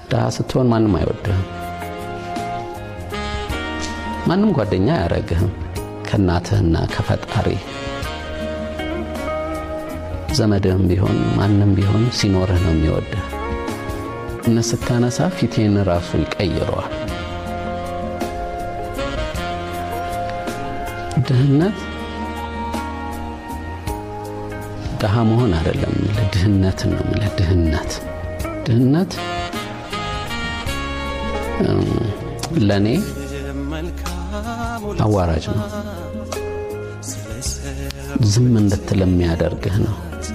ድሃ ስትሆን ማንም አይወድህም። ማንም ጓደኛ አያረግህም ከእናትህና ከፈጣሪ ዘመድህም ቢሆን ማንም ቢሆን ሲኖርህ ነው የሚወድህ። እነ ስታነሳ ፊቴን ራሱ ይቀይረዋል። ድህነት ድሃ መሆን አይደለም የምልህ፣ ድህነትን ነው የምልህ። ድህነት ድህነት ለእኔ አዋራጅ ነው። ዝም እንድትል የሚያደርግህ ነው።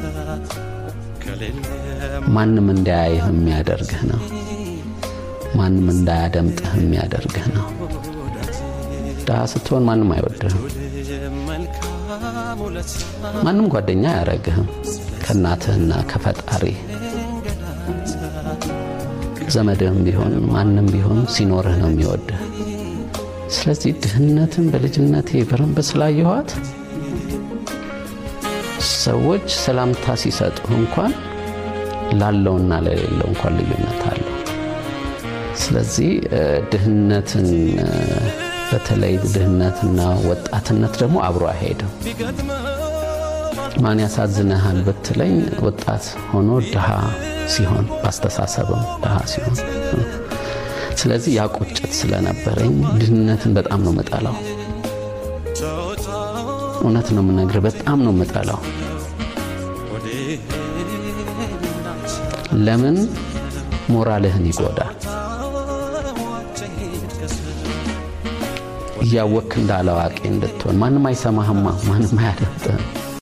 ማንም እንዳያይህ የሚያደርግህ ነው። ማንም እንዳያደምጥህ የሚያደርግህ ነው። ድሃ ስትሆን ማንም አይወድህም። ማንም ጓደኛ አያረግህም ከእናትህና ከፈጣሪ ዘመድህም ቢሆን ማንም ቢሆን ሲኖርህ ነው የሚወድህ። ስለዚህ ድህነትን በልጅነቴ በረንብ ስላየኋት ሰዎች ሰላምታ ሲሰጡህ እንኳን ላለውና ለሌለው እንኳን ልዩነት አለው። ስለዚህ ድህነትን በተለይ ድህነትና ወጣትነት ደግሞ አብሮ አይሄድም። ማን ያሳዝንሃል ብትለኝ ወጣት ሆኖ ድሃ ሲሆን በአስተሳሰብም ድሃ ሲሆን ስለዚህ ያ ቁጭት ስለነበረኝ ድህነትን በጣም ነው መጠላው። እውነት ነው የምነግርህ፣ በጣም ነው መጠላው። ለምን ሞራልህን ይጎዳል። እያወክ እንዳላዋቂ እንድትሆን ማንም አይሰማህማ፣ ማንም አያደምጥህም።